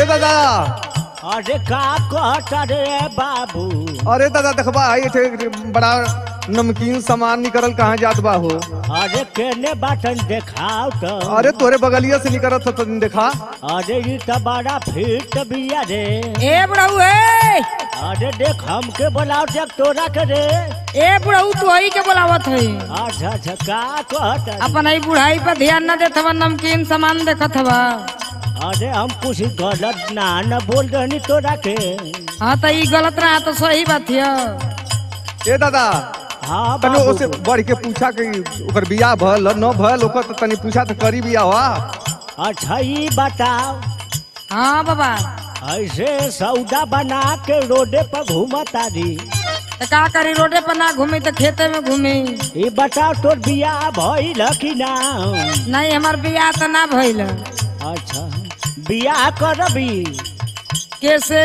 दादा अरे का कहता रे बाबू अरे दादा देखबा ये थे बड़ा नमकीन सामान निकलल कहाँ जात बा हो अरे केने बाटन देखाओ तो अरे तोरे बगलिया से निकलत तो देखा अरे ई तो बड़ा फिट बिया रे ए बुढ़ऊ ए अरे देख हमके बोलाओ जब तोरा के रे ए बुढ़ऊ तू ही के बोलावत है अच्छा अच्छा का कहता अपन ई बुढ़ाई पर ध्यान न देत हवा नमकीन सामान देखत हवा अरे हम कुछ गलत ना न बोल रहनी तोरा के हाँ तो ई गलत रहा तो सही बात है ए दादा हाँ तनी बाबू ओसे बढ़ के पूछा कि ओकर बियाह भल न भल ओकर तो तनी पूछा तो करी बियाह हुआ अच्छा ई बताओ हाँ बाबा ऐसे सौदा बना के रोडे पर घूमता री तो का करी रोडे पर ना घूमी तो खेते में घूमी ई बताओ तोर बियाह भइल कि ना नहीं हमार बियाह तो ना भइल अच्छा बियाह करबी कैसे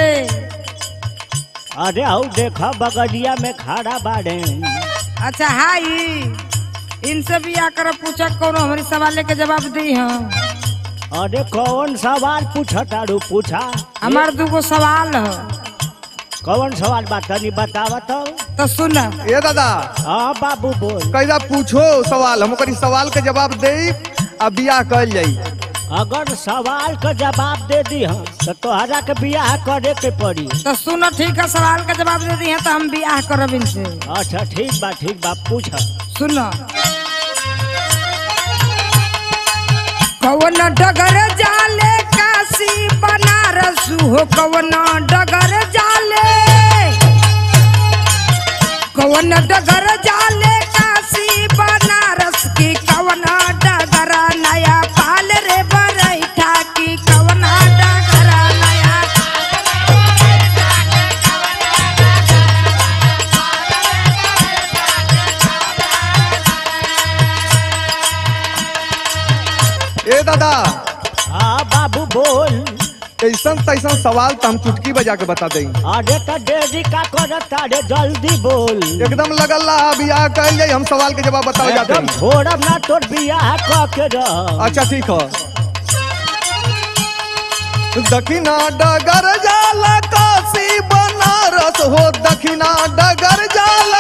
अरे हऊ देख बगलिया में खड़ा बाड़े अच्छा हाई इनसे बियाह कर पूछा कौन हमारी सवाल के जवाब दी हम अरे कौन सवाल पूछतारू पूछा हमार दूगो सवाल है कौन सवाल बा तनी बतावा तो तो सुन ए दादा हाँ बाबू बोल कैदा पूछो सवाल हम ओकर सवाल के जवाब दे आ बियाह कल जाई अगर सवाल का जवाब दे दी हम तो तोहरा के बियाह करे के पड़ी तो सुनो ठीक है सवाल का जवाब दे दी है तो हम बियाह करब इनसे अच्छा ठीक बा ठीक बा पूछ सुनो कवन डगर जाले काशी बनारस हो कवन डगर जाले कवन डगर जाले काशी बनारस की कवन डगर नया पाल रे बरैठा की कवन डगर नया ए दादा हाँ बाबू बोल ऐसन तैसन सवाल तो हम चुटकी बजा के बता दें अरे तो देरी का करत अरे जल्दी बोल एकदम लगल रहा बियाह कल जाई हम सवाल के जवाब बतावे जाते एकदम हैं छोड़ब ना तोर बियाह क के रह अच्छा ठीक है दक्षिणा डगर जाल काशी बनारस हो दक्षिणा डगर जाल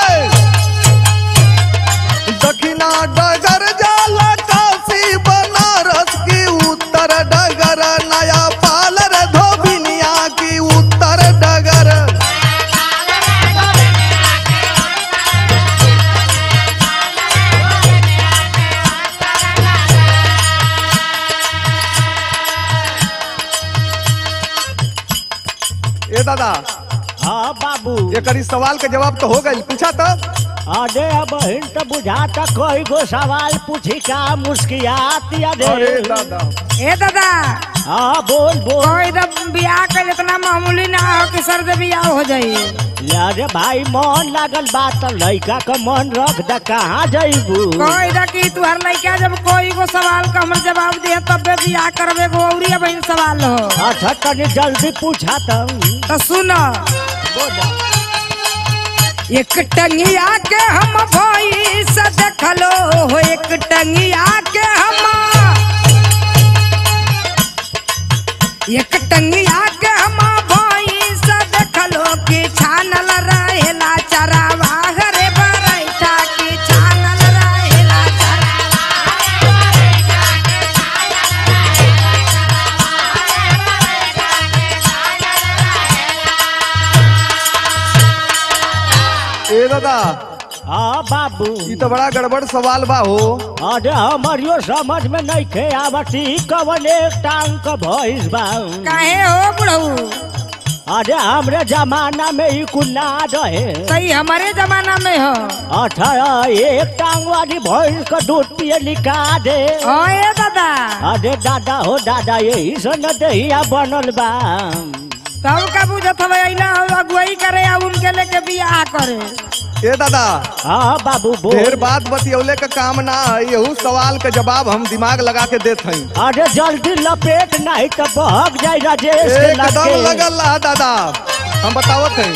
दक्षिणा डगर जाल काशी बनारस की उत्तर डगर नया पालर धोबिनिया की उत्तर डगर ए दादा हाँ बाबू एक सवाल के जवाब तो हो गई पूछा तो अरे अब हिन तो बुझाता कोई गो सवाल पूछी का मुस्कियाती अरे अरे दादा ए दादा हाँ बोल बोल कोई तो बियाह कर इतना मामूली ना हो कि सर से बियाह हो जाई अरे भाई मन लागल बात तो लड़का का मन रख द कहाँ जइबू कोई तो कि तुहर लड़का जब कोई को सवाल का हमर जवाब दे तब बियाह करबे को औरी बहन सवाल हो अच्छा तनी जल्दी पूछा तो तो सुनो बोला एक टंगिया के हम भई से देखलो हो एक टंगिया के हम एक टंगिया के हम भई से देखलो कि छानल रहेला चरावा रे बरैठा कि छानल रहेला ए दादा हाँ बाबू ये तो बड़ा गड़बड़ सवाल बा हो अरे हमारियो समझ में नहीं खे आवती कवन एक टांग का भइस बा काहे हो बुढ़ऊ अरे हमरे जमाना में ही कुल ना रहे सही हमारे जमाना में हो अच्छा एक टांग वाली भैंस का दूध पिए लिखा दे ओ ए दादा अरे दादा हो दादा यही सन दहिया बनल बा तब का बुझत हवे अइला अगुवाई करे आ उनके लेके बियाह करे ए दादा हाँ बाबू ढेर बोल बात बतियौले का काम ना है यहू सवाल के जवाब हम दिमाग लगा के देत हई अरे जल्दी लपेट नहीं तो बहक जाए राजेश के एकदम लगे लगल रहा दादा हम बतावत हई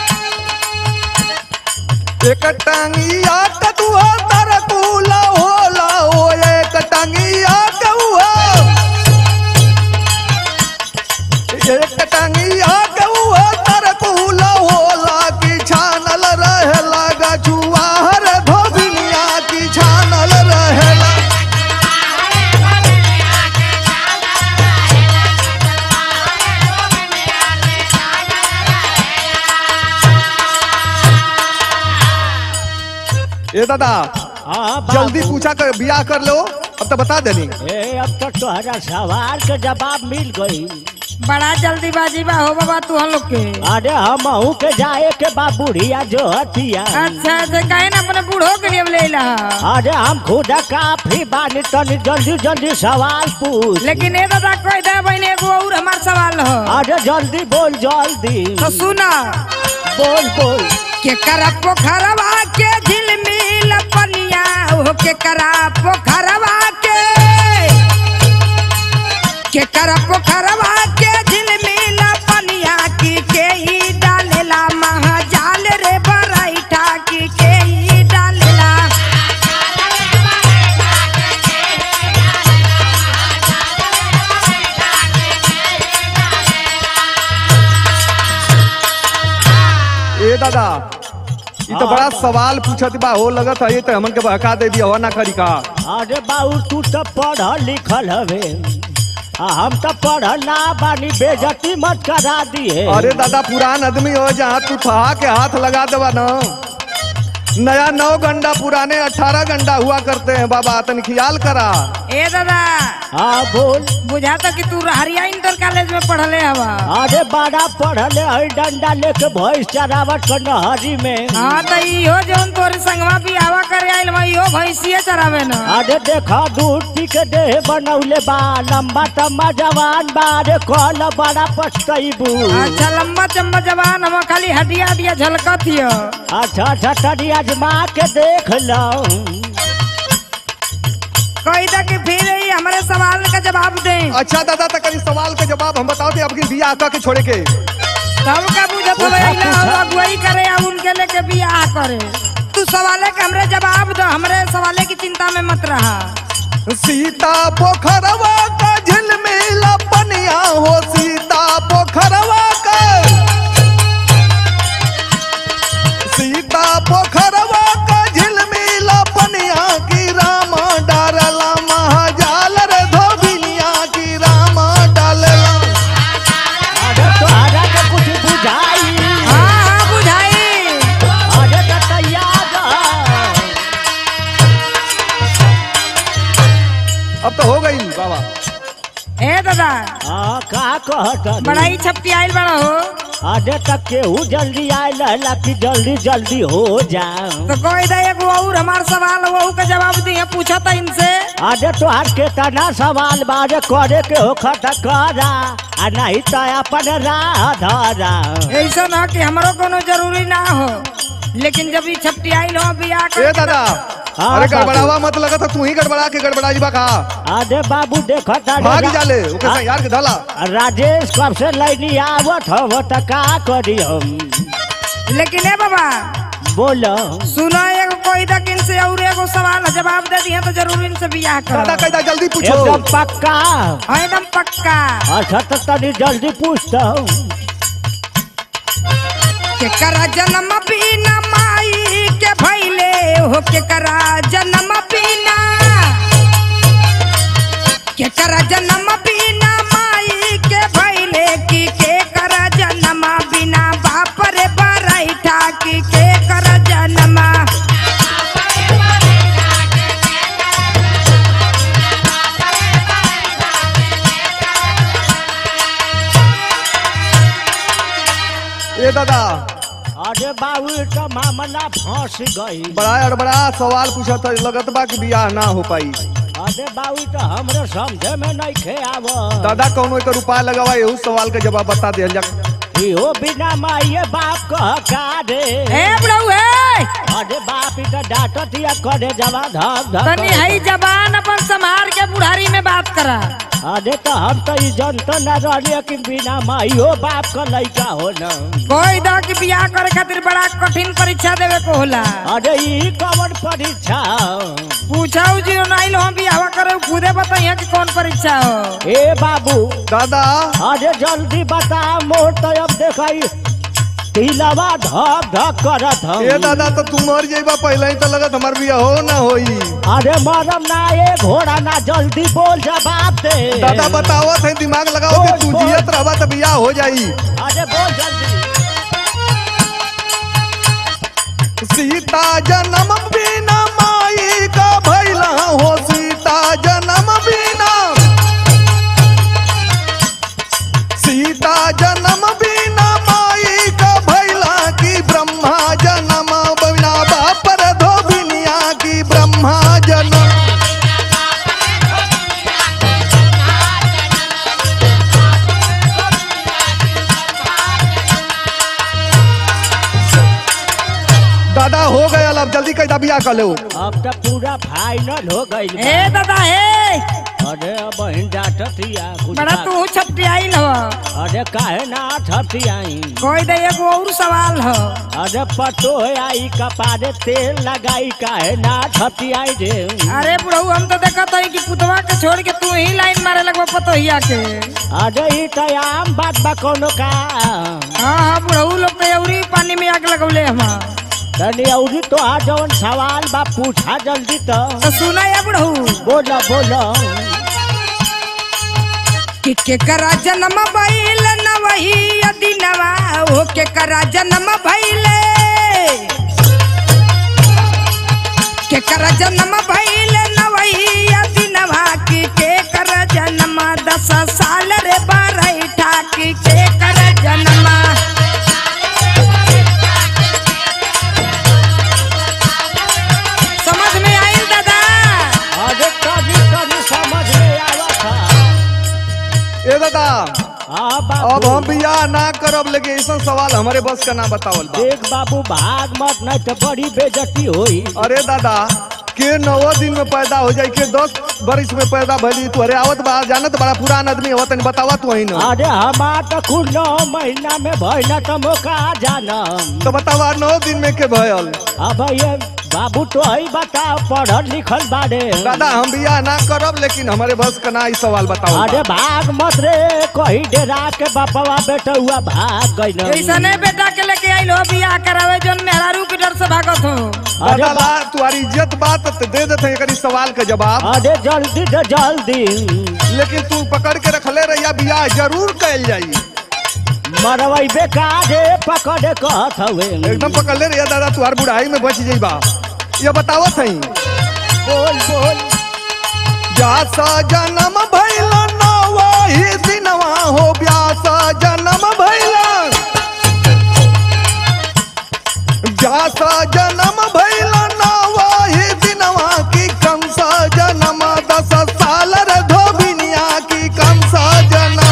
एक टांगिया कदुआ तरकुला होला ओ एक टांगिया कौआ ए दादा हाँ बाबू। जल्दी पूछा कर बियाह कर लो अब तो बता देनी ए अब तो तोहरा सवाल के जवाब मिल गई बड़ा जल्दीबाजी बा हो बाबा तू हम लोग के अरे हम के जाए के बा बुढ़िया जो हतिया अच्छा से कहे ना अपने बूढ़ो के लिए अब ले ला अरे हम खुद काफी बानी तनी जल्दी जल्दी सवाल पूछ लेकिन ए दादा कह दे बहन एगो और हमार सवाल हो अरे जल्दी बोल जल्दी तो सुना बोल बोल के करा पोखरवा के झिलमिल पनिया हो के करा पोखरवा के के करा पोखरवा के झिलमिल पनिया की के ही डालेला महाजाल रे बराइठा की के ही डालेला ए दादा ये तो बड़ा सवाल पूछत बा हो लगत है ये तो हमन के बहका दे दिया हो ना करी का अरे बाबू तू तो पढ़ल लिखल हवे आ हम तो पढ़ल ना बानी बेजती मत करा दिए अरे दादा पुरान आदमी हो जहाँ तू ठहा के हाथ लगा देवा ना नया नौ गंडा पुराने अठारह गंडा हुआ करते हैं बाबा तन ख्याल करा ए दादा हाँ बोल बुझाता कि तू हरिया इंटर कॉलेज में पढ़ले हवा अरे बड़ा पढ़ल है डंडा लेके भैंस चरावट कर नहरी में हाँ तो इहो जौन तोरे संगवा भी आवा करे आइल बा इहो भैंसिए चरावे न अरे देखा दूध पी के देह बनौले बा लंबा तम्बा जवान बा अरे कल बड़ा पछतैबू अच्छा लंबा चम्बा जवान हम खाली हड्डिया हड्डिया झलकत हियो अच्छा अच्छा तनी आजमा के देख लो कही था कि फिर ही हमारे सवाल का जवाब दे अच्छा दादा तक करी सवाल के जवाब हम बताओ थे आपकी बियाह का के छोड़े के तब का बुझत हो पूछा, अइला पूछा। अगुवाई करे या उनके लेके बियाह करे तू सवाले के हमरे जवाब दो हमरे सवाले की चिंता में मत रहा सीता पोखरवा का झिलमिल पनिया हो सीता पोखरवा का सीता पोखरवा का झिलमिल पनिया की रामा डारला महाजाल रे धोबिनिया की रामा डालला अरे तोहरा के कुछ बुझाई हाँ हाँ बुझाई अरे तो तैयार रह। अब तो हो गई बाबा ए दादा हाँ का कहत बड़ा ही छपटी आइल बड़ा हो अरे तक केहू जल्दी आए लहला कि जल्दी जल्दी हो जा तो कोई दे एगो और हमार सवाल वो का जवाब दिए पूछा था इनसे अरे तोहार के तना सवाल बारे करे के हो खत करा आ नहीं तो अपन राह धरा ऐसा ना कि हमरो कोनो जरूरी ना हो लेकिन जब ये छपटी आइल हो बियाह कर ए दादा हाँ, अरे बाबू। गड़बड़ावा मत लगा था तू ही गड़बड़ा के गड़बड़ा जीवा का अरे बाबू देखो भाग जाले ओके से यार के धला राजेश कब से लैनी आवत हो त का करी हम लेकिन ए बाबा बोलो सुनो एगो कोई तक इनसे और एगो सवाल जवाब दे दिए तो जरूर इनसे बियाह दादा करो कहता जल्दी पूछो एकदम पक्का हाँ एकदम पक्का अच्छा तो तनी जल्दी पूछता हूँ के करा जन्म बिना माई के भैले हो के करा जन्म बिना के करा जन्म बिना माई के भैले की के करा जन्म बिना बाप रे बरैठा की के करा जन्म ए दादा अरे बाबू ये तो मामला फंस गई बड़ा अड़बड़ा सवाल पूछा था लगत बा कि बियाह ना हो पाई अरे बाबू तो हमरे समझे में नहीं खे आव दादा कौनो एक उपाय लगावा यहू सवाल के जवाब बता दिया जा इहो बिना माइये बाप कह का रे ए बुढ़ऊ हे अरे बाप ई तो डांटत या करे जवा धक धक तनी हई जबान अपन संभार के बुढ़ारी में बात करा अरे तो हम तो ई जनता न रहली कि बिना माइयो बाप का लइका हो न कोई दा कि बियाह करे खातिर बड़ा कठिन परीक्षा देवे को होला अरे ई कवन परीक्षा पूछाऊ जी नाइल हम बियाह करे खुदे बताइए कि कौन परीक्षा हो ए बाबू दादा अरे जल्दी बता मोर तो अब देखाई तिलवा धक धक करत हम ए दादा तो तू मर जाइबा पहले ही तो लगत हमार बियाह हो ना होई अरे मरम ना ए घोड़ा ना जल्दी बोल जवाब दे दादा बतावत है दिमाग लगाओ कि तू बोल, बोल। जियत रहबा तो बियाह हो जाई अरे बोल जल्दी सीता जन्म बिना माई का भैला हो सीता जन्म बिना सीता जन्म बिना माई का भैला की ब्रह्मा जन्म बिना बापर धोबिनिया की ब्रह्मा जन्म दादा हो गया अब जल्दी कह बिया कर लो अब तो पूरा फाइनल हो गई ए दादा हे अरे अब बहन डाटतिया कुछ बड़ा बात- तू छपटियाइल हो अरे काहे ना छतियाई कोई दे एगो और सवाल हो अरे पटो है आई कपारे तेल लगाई काहे ना छतियाई रे अरे बुढ़ऊ हम तो देखत हई कि पुतवा के छोड़ के तू ही लाइन मारे लगवा पतोहिया के अरे ई तो आम बात बा कोनो का हाँ हाँ बुढ़ऊ लोग तो अउरी पानी में आग लगौले हम तनी औरी तो आ जवन सवाल बा पूछा जल्दी तो तो सुना या बुढ़ऊ बोलो बोलो कि के करा जन्म भइल न वही यदि नवा हो के करा जन्म भइल के करा जन्म भइल न वही यदि नवा कि के कर जन्म दस साल रे बारह ठाकी के कर जन्म समझ में आइल दादा अरे कभी कभी समझ में आवा था ए दादा हाँ अब बाबू हम बियाह ना करब लेकिन ऐसा सवाल हमारे बस का ना बतावल बा देख बाबू भाग मत नहीं तो बड़ी बेजती होई अरे दादा के नौ दिन में पैदा हो जाई के दस बरिस में पैदा भली तू अरे आवत बा जानत बड़ा पुरान आदमी हो तनी बतावा तू ही ना अरे हमार तो कुल नौ महीना में भइल तो मोका जानम तो बतावा नौ दिन में के भयल अब ये बाबू तो ही बताओ पढ़ल लिखल बारे दादा हम बियाह ना करब लेकिन हमारे बस का ना ई सवाल बताओ अरे भाग मत रे कहीं डेरा के बापवा बेटा हुआ भाग गई ऐसा नहीं बेटा के लेके आइल हो बियाह करावे जोन मेहरारू के डर से भागत हो अरे दादा बा- ला तुम्हारी इज्जत बात तो दे देते एकरी सवाल के जवाब अरे जल्दी से जल्दी लेकिन तू पकड़ के रखले रहिया बियाह जरूर कैल जाई मरवई बेकार रे पकड़े कहत हवे एकदम पकड़ले रहिया दादा तुम्हार बुढ़ाई में बच जाइबा ये बतावत हई बोल बोल व्यास जन्म भैल नवाही दिनवा हो व्यास जन्म भैल व्यास जन्म भैल नवाही दिनवा की कंस जन्म दस साल रे धोबिनिया की कंस जन्म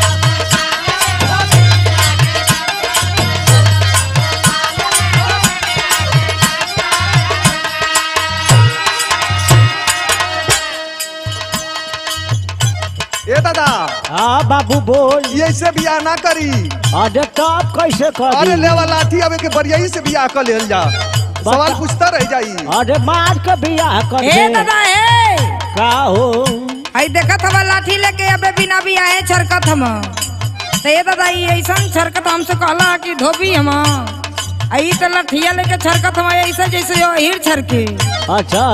ए दादा हाँ बाबू बोल ये से बियाह ना करी अरे तब कैसे अरे कर लेवा लाठी अबे के बरियाई से बियाह कर लेल जा सवाल पूछता रह जाई अरे मार के बियाह कर ए दे दादा ए का हो आई देखत हवा लाठी लेके अबे बिना भी आए छरकत हम तो ये दादा ये ऐसा छरकत हमसे कहला कि धोबी हम आई तो लठिया लेके छरकत हम ऐसा जैसे यो हीर छरके अच्छा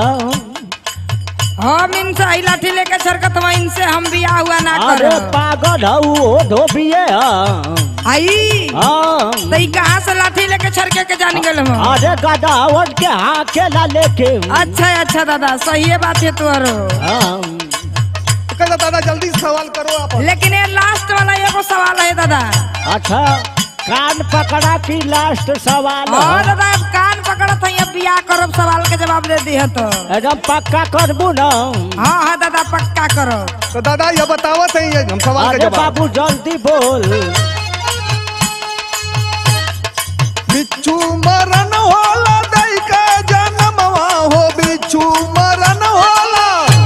हम इनसे आई लाठी लेके छरकत हम इनसे हम बियाह हुआ ना अरे कर पागल हऊ ओ धोबिए हाँ आई हाँ। तो ई कहाँ से लाठी लेके छरके के जान गए हम अरे गदावट के हाँ केला लेके अच्छा अच्छा दादा सही बात है तुम्हारो हाँ कहता दादा जल्दी से सवाल करो आप लेकिन ये लास्ट वाला एगो सवाल है दादा अच्छा कान पकड़ा की लास्ट सवाल और है। दादा अब कान पकड़त है अब बियाह करब सवाल के जवाब दे दी तो एकदम पक्का करबू न हाँ हाँ दादा पक्का करो तो दादा ये बतावत है ये हम सवाल का अरे जवाब बाबू जल्दी बोल बिच्छू मरन होला दई का जन्मवा हो बिच्छू मरन होला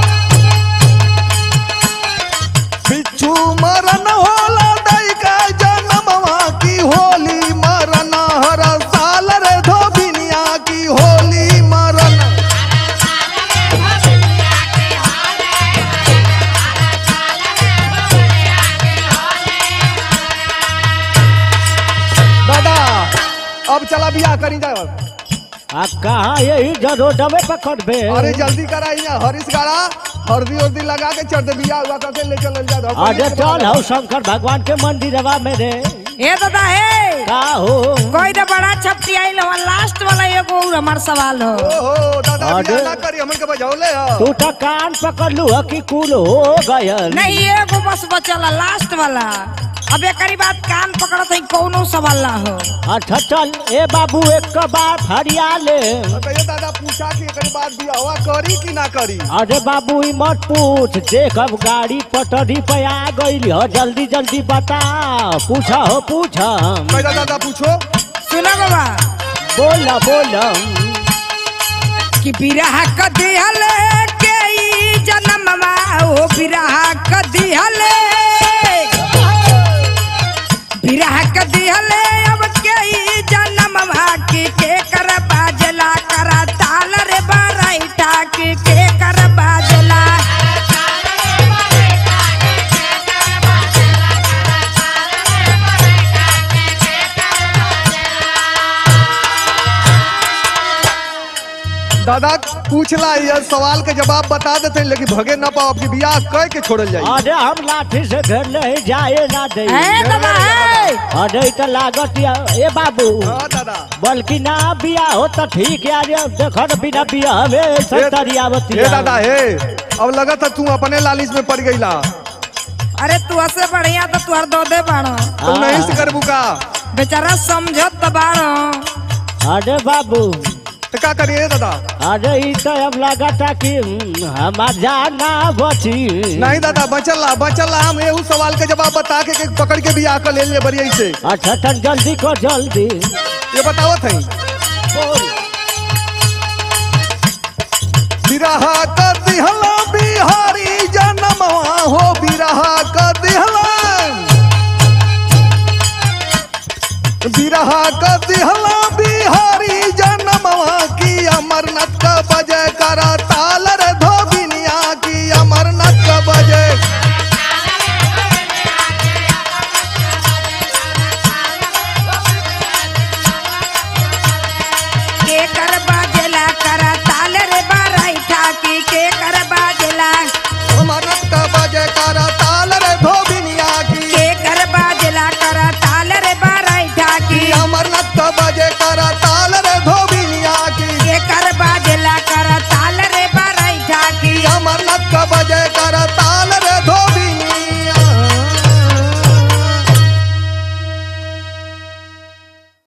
बिच्छू मरन होला दई का जन्मवा की होली मरन हर साल रे धोबिनिया की होली मरन दादा अब चला बियाह करी जाओ आ कहाँ यही जरोडमे पकड़बे अरे जल्दी कराई ना हरीश गाड़ा हल्दी उर्दी लगा के चढ़ दे बियाह हुआ करके ले चल जा अरे चल हौ शंकर भगवान के मंदिरवा में रे ए दादा हे का हो कोई तो बड़ा छपटी आई हमार लास्ट वाला एगो और हमार सवाल हो ओहो दादा अरे। बियाह ना करी हमन के बजौले ह तू तो कान पकड़ लू कि कुल हो गयल नहीं एगो बस बचला लास्ट वाला अब एकरी बात कान पकड़त है कौनो सवाल ना हो अच्छा चल ए बाबू एक के बात हरिया ले तो ये दादा पूछा कि एकरी बाद बियाहवा करी कि ना करी अरे बाबू ई मत पूछ देख अब गाड़ी पटरी पे आ गई हो जल्दी जल्दी बता पूछा हो पूछ कैदा दादा पूछो सुना बाबा बोल बोल कि बिरहा क दिहल के ई जन्मवा ओ बिरहा क दिहल बिरहा क दिहल अब के ई जन्मवा के के कर बाजला करा ताल रे बराइटा के के कर बाजला दादा पूछला ये सवाल के जवाब बता देते हैं, लेकिन भगे ना पाओ अपनी बियाह कह के छोड़ल जाई अरे हम लाठी से घर ले जाए ना दे ए दादा ए अरे ई तो लागत या ए बाबू हाँ दादा बल्कि ना बिया हो तो ठीक है अरे देख बिना बिया हमें सत्तरी आवती हे दादा हे अब लगा था तू अपने लालिश में पड़ गईला अरे तू ऐसे बढ़िया तो तुहर दो दे बाड़ो तू नहीं से करबू का बेचारा समझत तो बाड़ो अरे बाबू तो का करिए दादा अरे ई तो अब लागता कि हम्म, हमार जान ना बची नहीं दादा बचल ला बचल ला हम एहू सवाल के जवाब बता के, के पकड़ के बियाह कर ले ले बरिया से अच्छा तन जल्दी कर जल्दी ये बतावत है बोल बिरहा कर दिहला बिहारी जनमवा हो बिरहा कर दिहला बिरहा कर दिहला